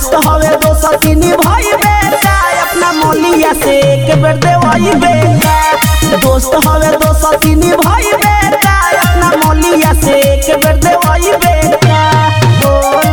दोस्त हवे दोस्त तीन भाई बेटा अपना मोलिया से एक बेर देवाई बेटा दोस्त हवे दोस्त तीन भाई बेटा अपना मोलिया से एक बेर देवाई बेटा बोल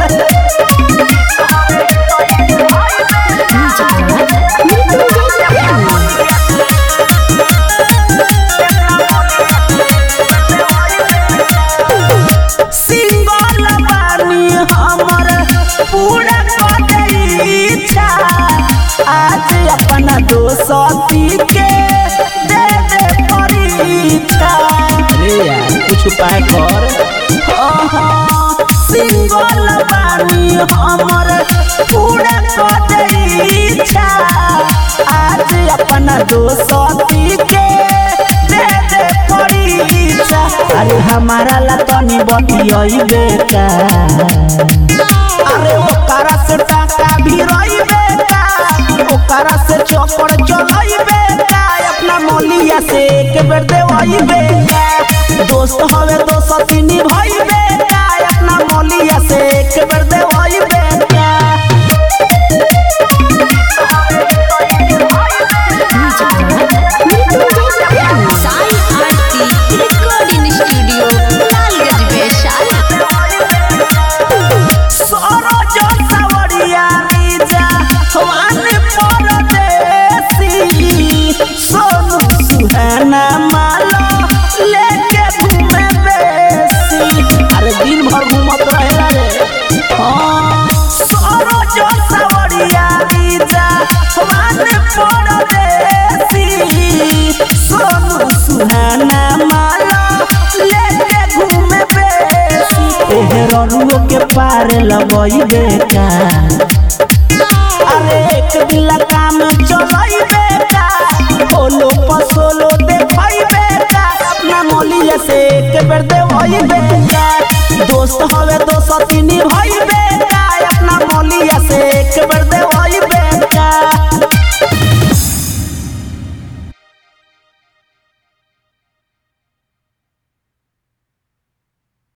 सिंगल बानी हमर पूरा कर इच्छा आज अपना दोस्ती के दे दे परीक्षा रे यार कुछ उपाय कर सिंगल बानी हमर पूरा कर इच्छा आज अपना दोस्ती के दे दे परीक्षा अरे हमारा ला तनी बतियई बेटा अरे ओकरा से टाका भी रही बेटा ओकरा से चौपड़ चलई बेटा अपना मोलिया से एक बेर देवई बेटा दोस्त हवे दोस्त तीन भाई बेटा अपना मोलिया से एक बेर देवई बेटा साई आरती रिकॉर्डिंग स्टूडियो लालगंज वैशाली सरोज सावरिया रीजा हवान परदेसी सोनू सुहाना माला लेके घूमे बेसी अरे दिन भर घूमत रहेला रे हाँ सरोज सावरिया रीजा हवान परदेसी सोनू सुहाना माला लेके घूमे बेसी एहरनुओ के पार लगई बेटा अरे एक दिला काम चलई बेटा होलो पसोलो देखई बेटा अपना मोलिया से एक बेर देवई बेटा